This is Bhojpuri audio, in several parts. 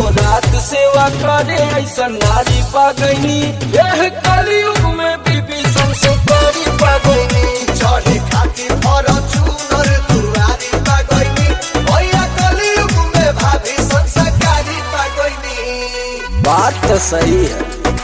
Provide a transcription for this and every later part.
दिनों रात सेवा करे ऐसा नारी पागनी यह कलयुग में बीबी संस्कारी पागनी चढ़े खातिर फॉर्च्यूनर दुआरी पागैनी भैया कलयुग में भाभी संस्कारी पागैनी बात तो सही है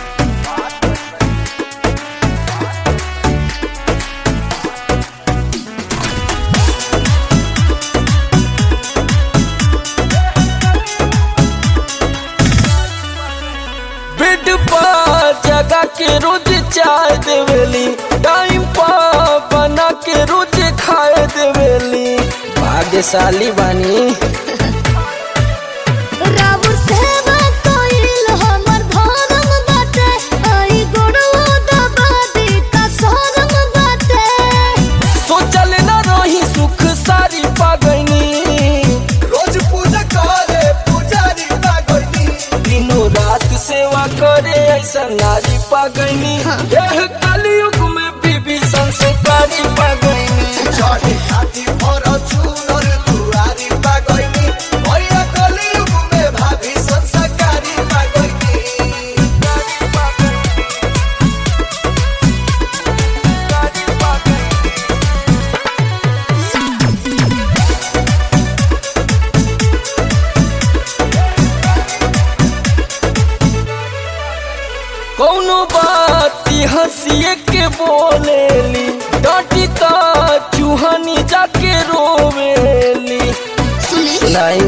बेड पर जगा के रोज चाय देवेली टाइम पर बना के रोज खाए देवेली भाग्यशाली बानी रावण सेवा कइल हमर धर्म बाटे आई गोड़वा दबा दी का शरम बाटे सोचल न रही सुख सारी पागनी रोज पूजा करे पुजारी पागैनी दिनों रात सेवा करे ऐसा नारी पागनी यह कलयुग में बीबी संस्कारी पागनी चढ़े खातिर फॉर्च्यूनर दुआरी पागैनी भैया कलयुग में भाभी संस्कारी पागैनी कौनो बात हंसिए के बोलेली डांटी ता चूहनी जाके रोवेली सुनी नहीं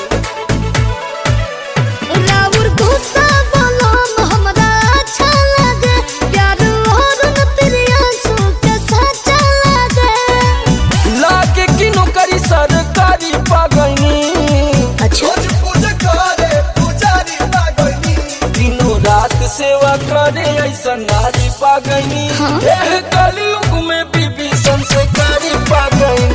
रावण गुस्सा बलम हमरा अच्छा लगे प्यार और प्रियांशु के सच्चा लगे लागे कि नौकरी सरकारी पागनी अच्छा रोज पूजा करे पुजारी पागैनी दिनों रात सेवा करे ऐसा नारी पागनी हाँ। यह कलयुग में बीबी संस्कारी पागनी